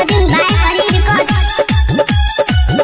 Recording by Hari Records.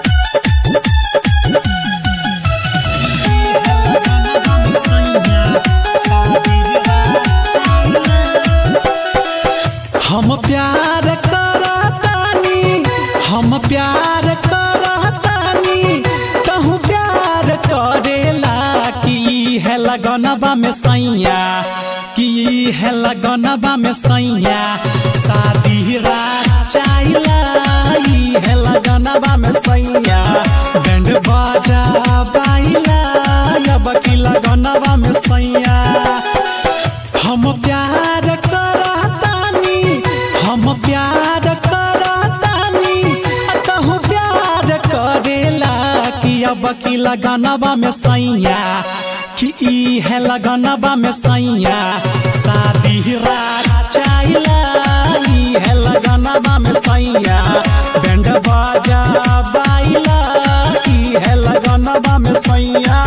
हम प्यार करतानी हम प्यार करतानी कहूँ प्यार करेला कि है लगनबा में सैया कि है लगनबा में सैया शादी रात चाइला ई है लगनबा में सैया बैंड बाजा बाइला अब की लगनबा में सैया हम प्यार करतानी हम प्यार करतानी कहूँ प्यार करेला कि अब की लगनबा में सैया कि ई है लगनबा में सैया शादी रात चाइला ई है लगनबा में सैया बैंड बाजा बाइला ई है लगनबा में सैया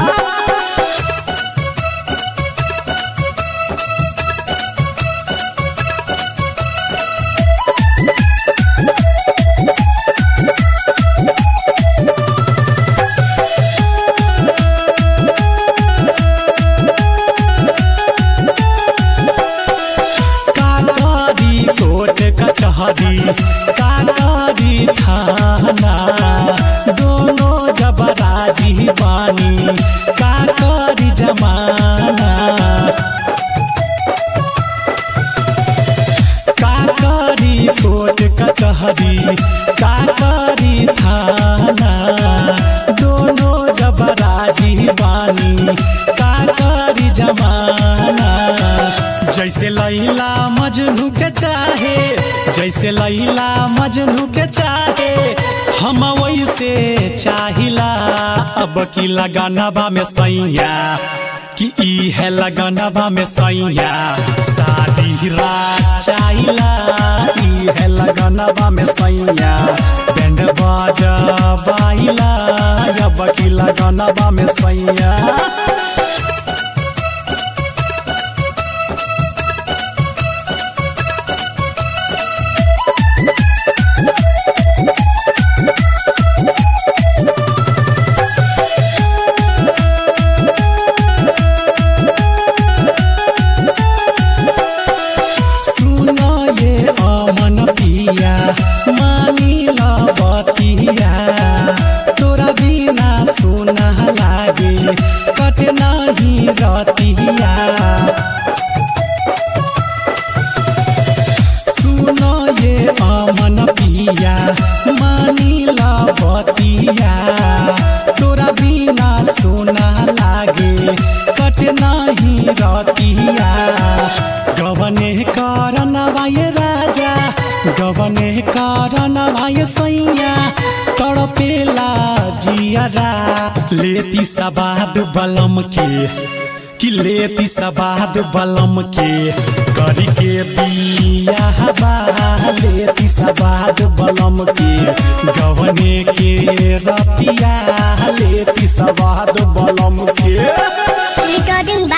काकरी कोट कचहरी काकरी थाना दोनों जब राजी बानी काकरी जमाना काकरी कोट कचहरी काकरी थाना दोनों जब राजी बानी काकरी जमाना जैसे लैला मजनू के चाहे जैसे लैला मजनू के चाहे हम वैसे चाहिला अब की लगानबा में सैया कि ई है लगनबा में सैया शादी रात चाहिला ई है लगनबा में सैया बैंड बाजा बाइला अब की लगनबा में सैया सुनो ये अमन पिया मानिला बतिया तोरा बिना सुना लागे कट नहीं रतिया सुनो ये अमन पिया मानिला बतिया तोरा बिना सुना लागे कट नहीं रतिया गवने कारण वाय राजा गवने कारण वाय सैया तड़पेला जियरा लेती सबाद बलम के कि लेती सबाद बलम के करी के बिया हवा लेती सबाद बलम के गवने के रतिया लेती सबाद बलम के Recording